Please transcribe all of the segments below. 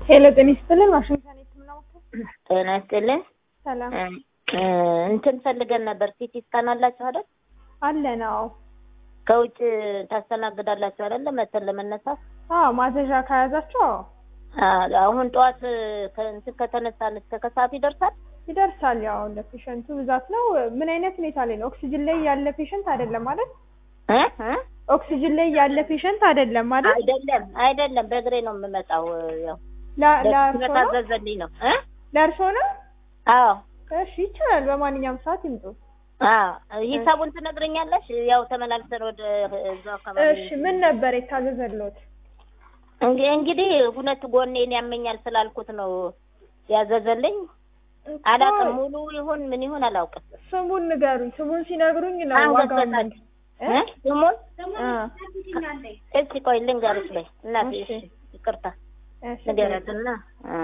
ሄሎ ጤና ይስጥልን። ዋሽንግተን የህክምና ማዕከል ጤና ይስጥልን። ሰላም እ እንትን ፈልገን ነበር። ሲቲ ስካን አላችሁ አይደል? አለ ነው። ከውጭ ታስተናግዳላችሁ አይደል? መተን ለመነሳት አዎ ማዘዣ ከያዛችሁ አዎ አ- አሁን ጠዋት ከእንትን ከተነሳን እስከ ከሰዓት ይደርሳል። ይደርሳል። ያው ለፔሸንቱ ብዛት ነው። ምን አይነት ሁኔታ ላይ ነው? ኦክሲጅን ላይ ያለ ፔሸንት አይደለም ማለት እ እ ኦክሲጅን ላይ ያለ ፔሸንት አይደለም ማለት አይደለም አይደለም፣ በእግሬ ነው የምመጣው። ያው ለእርሶ ነው ስለታዘዘልኝ ነው እ ለእርሶ ነው። አዎ እሺ ይቻላል። በማንኛውም ሰዓት ይምጡ። አዎ ሂሳቡን ትነግረኛለሽ? ያው ተመላልሰን ወደ እዛው አካባቢ እሺ ምን ነበር የታዘዘሎት? እንግ- እንግዲህ ሁለት ጎኔን ያመኛል ስላልኩት ነው ያዘዘልኝ። አላውቅም ሙሉ ይሁን ምን ይሁን አላውቅም። ስሙን ንገሩኝ። ስሙን ሲነግሩኝ ነው አንገት ዋጋውን በታች እ? እ? ስሙን አ እስኪ ቆይ ልንገርሽ በይ እናቴ። እሺ። እሺ ይቅርታ እሺ ንገረትና እ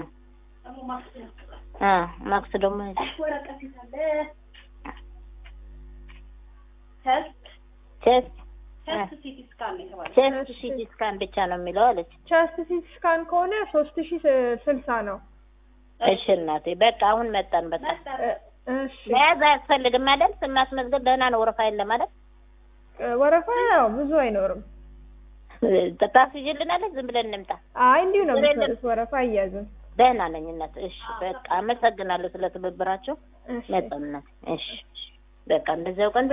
አ ማክስ ደግሞ ቼስት ቼስት ሲቲ ስካን ብቻ ነው የሚለው አለች። ቸስት ሲቲ ስካን ከሆነ ሶስት ሺ ስልሳ ነው። እሺ እናቴ በቃ አሁን መጣን። በቃ እ፣ እሺ መያዝ አያስፈልግም አይደል? ስናስመዝገብ ደህና ነው ወረፋ የለም አይደል? እ፣ ወረፋ ያው ብዙ አይኖርም። ታስይዥልናለች። ዝም ብለን እንምጣ። አይ እንዲሁ ነው ችግር የለም። የምትሰሩት፣ ወረፋ አያዝም። ደህና ነኝ እናት። እሺ በቃ አመሰግናለሁ ስለ ትብብራቸው። እሺ መጣን እናት። እሺ በቃ እንደዚያው ቀን